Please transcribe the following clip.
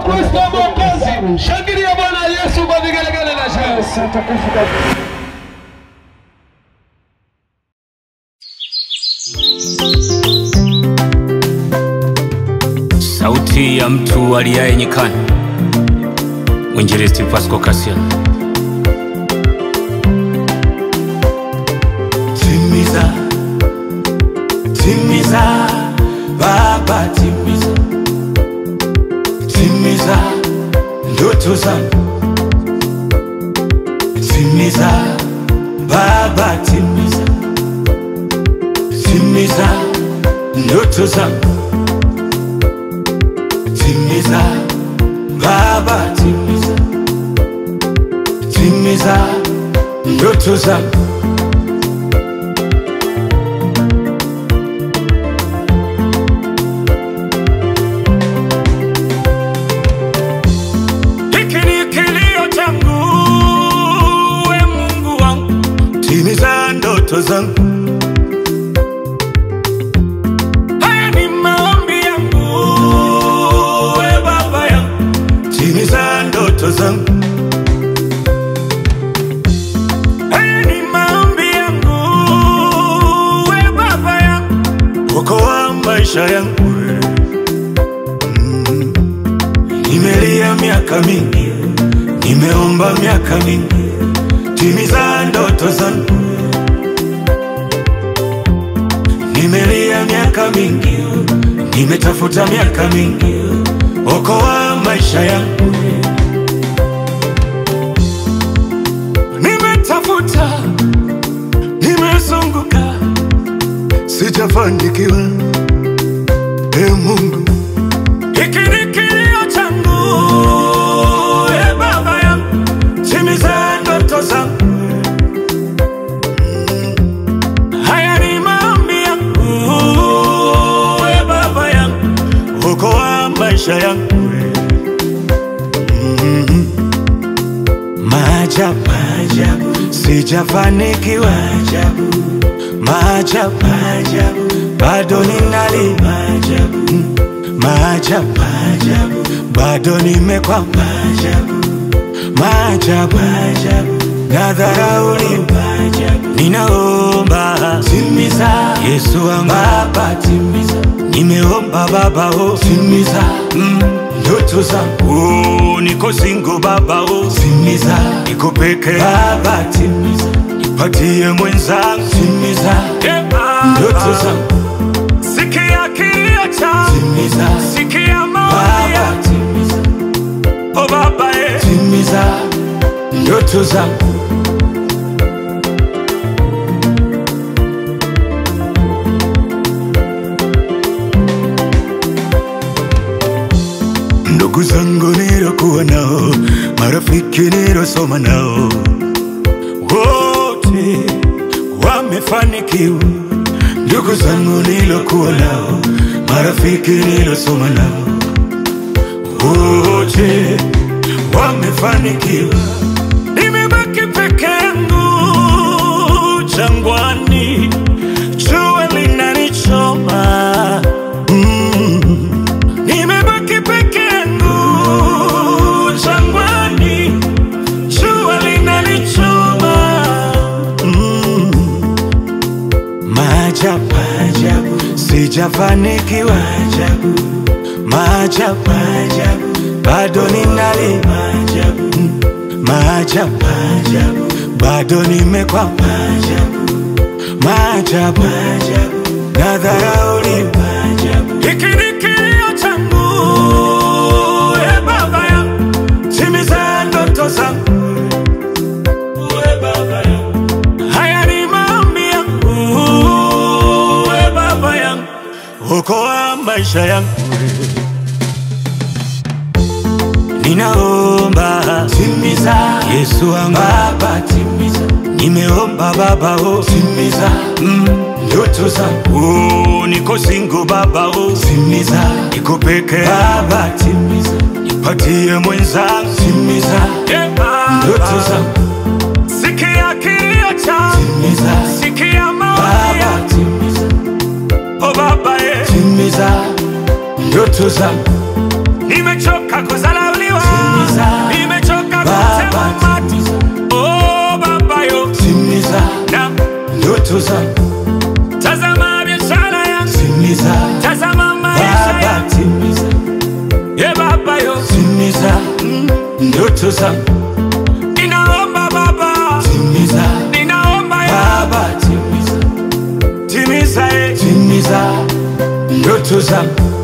Kristo Mwokozi. Shangilia Bwana Yesu kwa vigelegele na shangwe. Sauti ya mtu aliaye nyikani, mwinjilisti Pasco Kasian. Timiza, timiza, Baba timiza, timiza ndoto zangu, timiza Baba timiza, timiza ndoto zangu, timiza Baba timiza, timiza ndoto zangu. Hiki ni kilio changu, we Mungu wangu, timiza ndoto zangu. Haya ni maombi yangu, we Baba yangu, timiza ndoto zangu. Haya ni maombi yangu, we Baba yangu, okoa maisha yangu we. Nimelia miaka mingi, nimeomba miaka mingi, timiza ndoto zangu. Nimelia miaka mingi, nimetafuta miaka mingi, okoa maisha yangu. Nimetafuta, nimezunguka, sijafanikiwa. E Mungu, hiki ni kilio changu, e Baba yangu, timiza ndoto zangu. Haya ni maombi yangu, e Baba yangu, okoa maisha yangu. Mhm. Maajabu, maajabu, sijafanikiwa. Maajabu, maajabu, maajabu, bado ningali maajabu maajabu, maajabu, bado nimekwama maajabu, maajabu, maajabu, nadharauliwa maajabu, ninaomba timiza, Yesu wangu Baba timiza, nimeomba Baba oh timiza, mm, ndoto zangu oh, niko singo Baba oh timiza, niko peke Baba timiza, nipatie mwenzangu timiza, yeah, ndoto zangu Sikia kilio changu, timiza. Sikia maombi yangu, timiza. O Baba, eh. timiza ndoto zangu. Ndugu zangu nilokuwa nao, marafiki nilosoma nao, wote wamefanikiwa ndugu zangu nilokuwa nao, marafiki nilosoma nao, wote wamefanikiwa. Nimebaki peke yangu jangwani, jua linanichoma mm. Nimebaki peke yangu jangwani, jua linanichoma mm. Maajabu, maajabu, sijafanikiwa. Maajabu, maajabu, maajabu, bado ningali. Maajabu, mm, maajabu, maajabu, bado nimekwama. Maajabu, maajabu, maajabu, nadharauliwa. Maajabu, hiki ni kilio changu, e Baba yangu, timiza ndoto zangu. E Baba yangu Haya ni maombi yangu, we Baba yangu, okoa maisha yangu. Ninaomba timiza, Yesu wangu Baba timiza, nimeomba Baba oh timiza, mm, ndoto zangu oh, niko singo Baba oh timiza, niko peke Baba timiza, nipatie mwenzangu timiza, yeah, ndoto zangu Sikia kilio changu, timiza. Sikia maombi yangu, timiza. O Baba, eh. timiza ndoto zangu. Nimechoka kuzala ndoto zangu tazama biashara yangu timiza tazama maisha baba yangu timiza ye baba yo timiza ndoto zangu ninaomba baba timiza ninaomba ya baba timiza timiza ye timiza ndoto zangu